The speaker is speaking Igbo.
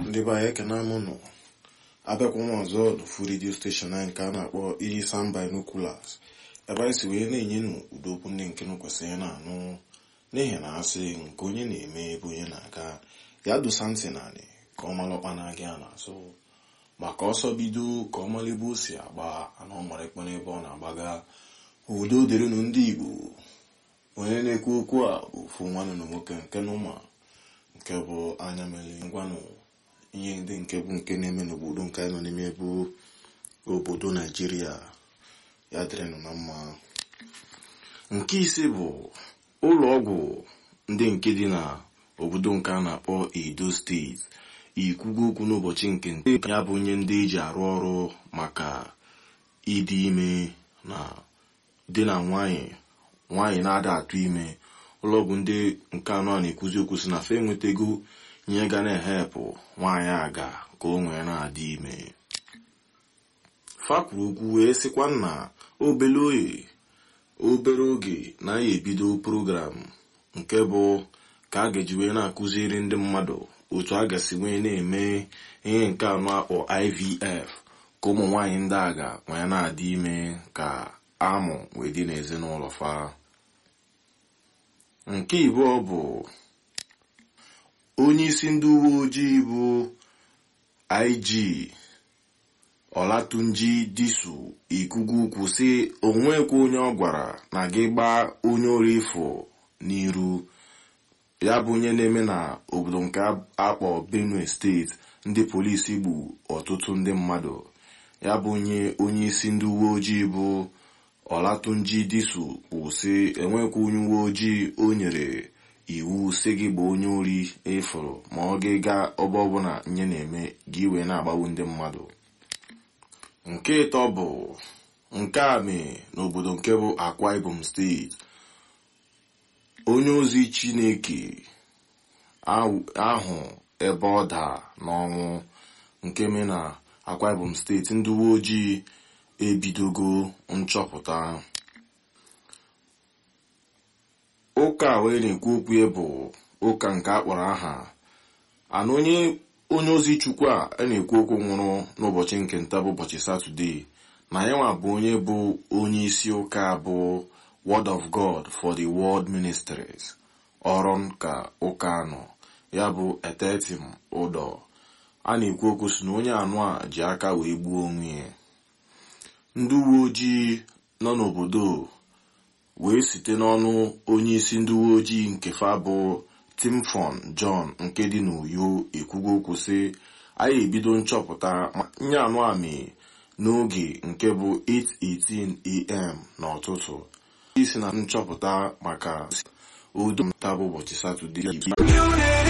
ndị be anyị ekene m nụ abịakwa m ọzọ n'ofu redio steshọn anyị nke a na-akpọ iyi sam binoculars ebe anyị si wee na-enye nụ ụdị okwu ndị nke nụ kwesịrị na-anụ n'ihi na asị nke onye na-eme ebe onye na-aga ya dosa ntị naanị ka ọ mara ọkpa na-aga ya n'azụ maka ọsọ bido ka ọ mara ebe o si agba ana ọ mara ekpe n'ebe ọ na-agbaga udo dịrịnụ ndị igbo onye na-ekwu okwu a bụ ofu nwanne na nwoke nke n'ụma nke bụ anya mere ngwanụ ihe ndị nke bụ nke na-eme n'obodo nke anyị nọ n'ime bụ obodo naijiria ya dịrịnụ na mma nke ise bụ ụlọ ọgwụ ndị nke dị na obodo nke a na-akpọ edo steeti ikwugo okwu n'ụbọchị nke nte ya bụ onye ndị eji arụ ọrụ maka ịdị ime na di na nwanyị nwaanyị na-ada atụ ime ụlọọgwụ ndị nke anọ a na-ekwuzi okwu si na fe enwetago ihe ga na-ehepụ nwaanyị aga ka o nwee na-adị ime fakwuru okwu wee sịkwa na obere oye obere oge na ya ebido program nke bụ ka a ga-eji wee na-akụziri ndị mmadụ otu a ga-esi wee na-eme ihe nke anọ akpọ ivf ka ụmụ nwaanyị ndị aga wee na-adị ime ka amụ wee dị n'ezinụlọ fa nke ịbụọ bụ onye isi ndị uwe ojii bụ ig ọlatunji disu ikugu ukwu si onwekwa onye ọ gwara na gị gbaa onye ori ifo n'iru ya bụ onye na-eme na obodo nke akpọ benue steeti ndị polisi gbu ọtụtụ ndị mmadụ ya bụ onye onye isi ndị uwe ojii bụ ọlatunji disu kwụsị enwekwa onye uwe ojii o nyere iwu si gị bụ onye ori ịfụrụ ma ọ gị gaa ọba ọbụla nye na-eme gị wee na-agbagbu ndị mmadụ nke ịtọ bụ nke a mee n'obodo nke bụ akwa ibom steeti onye ozi chineke ahụ ebe ọ daa n'ọnwụ nke mee na akwa ibom steeti ndị uwe ojii ebidogo nchọpụta ụka wee na-ekwu okwu ya bụ ụka nke akpọrọ aha ana onye onye ozi chukwu a a na-ekwu okwu nwụrụ n'ụbọchị nke nta bụ ụbọchị satọde na yanwa bụ onye bụ onye isi ụka bụ word of god for the world ministries ọrụ ka ụka anọ ya bụ etetim ụdọ a na-ekwu okwu si na onye anụ a ji aka wee gbuo onwe ya ndị uwe ojii nọ n'obodo wee site n'ọnụ onye isi ndị uwe ojii nke fa bụ timfon john nke dị n'uyo ekwugo okwu sị anyị ebido nchọpụta nye anụ amị n'oge nke bụ 8:18am n'ụtụtụ isi na nchọpụta maka udo nta bụ ụbọchị satọde